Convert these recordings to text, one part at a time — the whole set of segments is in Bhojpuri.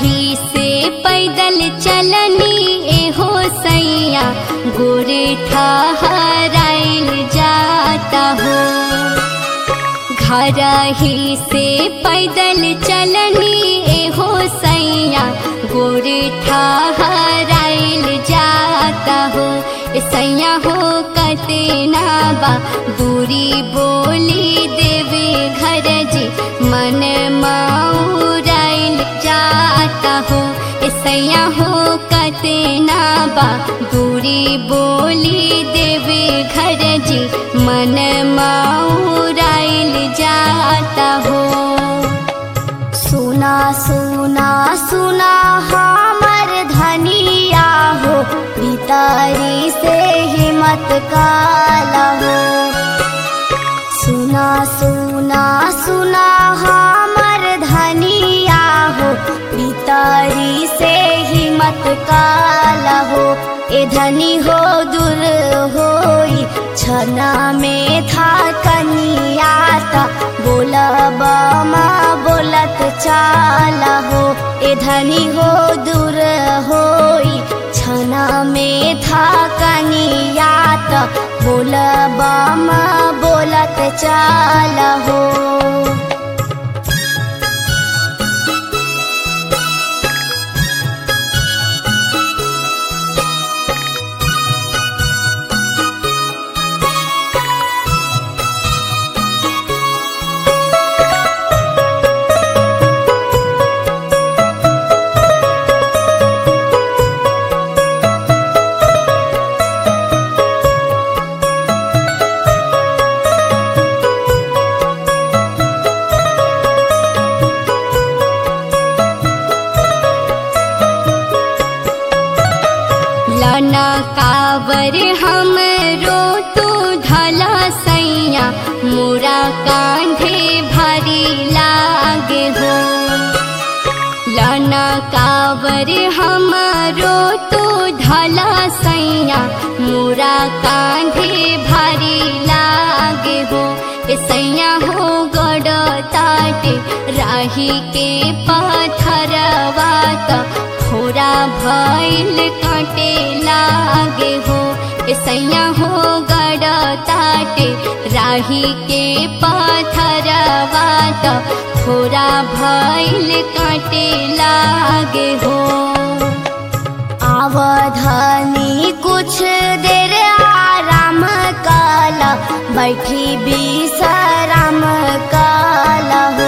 ही से पैदल चलनी एहो सैया गोरे ठहराइल जाता हो घर ही से पैदल चलनी एहो सैया गोरे ठहराइल जाता हो ए सैया हो कतना बा दूरी बोली देवे घर जी मन माउराइल जाता हो ए सैया हो कतना बा दूरी बोली देवे घर जी मन माउराइल जाता हो सुना सुना सुना हमर धनिया हो भीतरी से हिम्मत काला हो सुना सुना सुना हमर धनिया हो भीतरी से हिम्मत काला हो ए धनी हो दूर होई छना में था कनियाता बोलब माँ बोलत चाला हो ए धनी हो दूर होई छना में था कनियाता बोलब माँ बोलत चाला हो लना कावर हम रो तू धला सैया मोरा कांधे भारी लागे हो लना कावर हम रो तू धला सैया मोरा कांधे भारी लागे हो ए सैया हो गड़ ताटे राही के पाथरवा त खोरा भइल काटे लागे हो ए सैया हो गड़ ताटे राही के पाथरवा त खोरा भइल काटे लागे हो आवधानी कुछ देर आराम काला बैठी विश्राम काला हो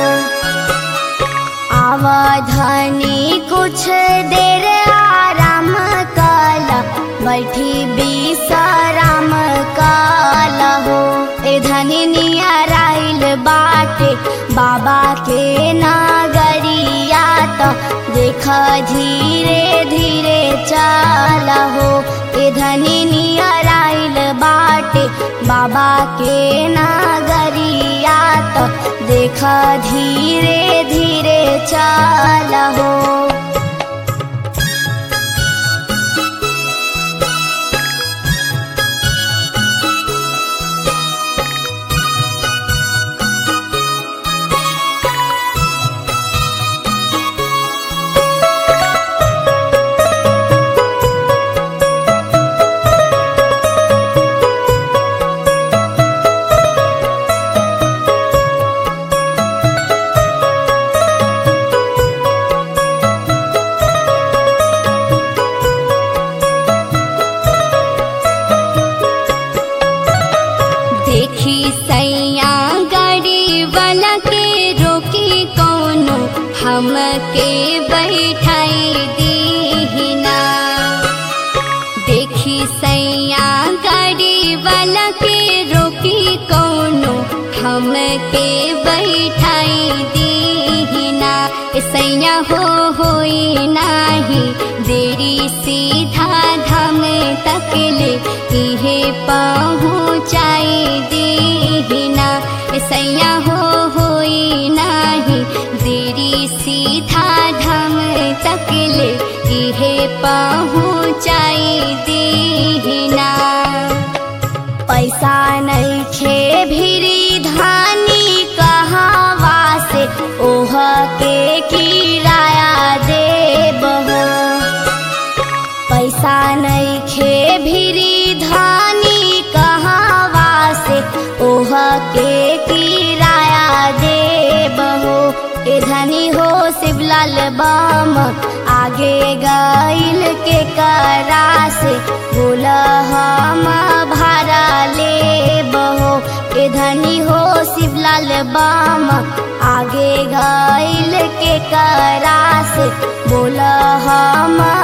आवधानी कुछ देर आराम काला बैठी विश्राम काला हो ए धनी नियराइल बाटे बाबा के नागरिया तो देख धीरे धीरे चाला हो ए धनी नियराइल बाटे बाबा के नागरिया तो देख धीरे धीरे चाला हो देखी सैया गाड़ी वाला के रोकी कौनो हमके बैठाई दीहिना देखी सैया गाड़ी वाला के रोकी कौनो हमके बैठाई दीहिना ए सैया हो होई नाही देरी सीधा धाम तकले इहे पहुँचाई दीहिना ए सैया हो होई नाही देरी सीधा धाम तकले इहे पहुँचाई दीहिना पैसा नहीं खे भिरी धानी कहावा से ओह के किराया दे शिवलाल बम आगे गईल के करा से बोल हम भारा ले बहो के धनी हो शिवलाल बम आगे गईल के करा से बोल हम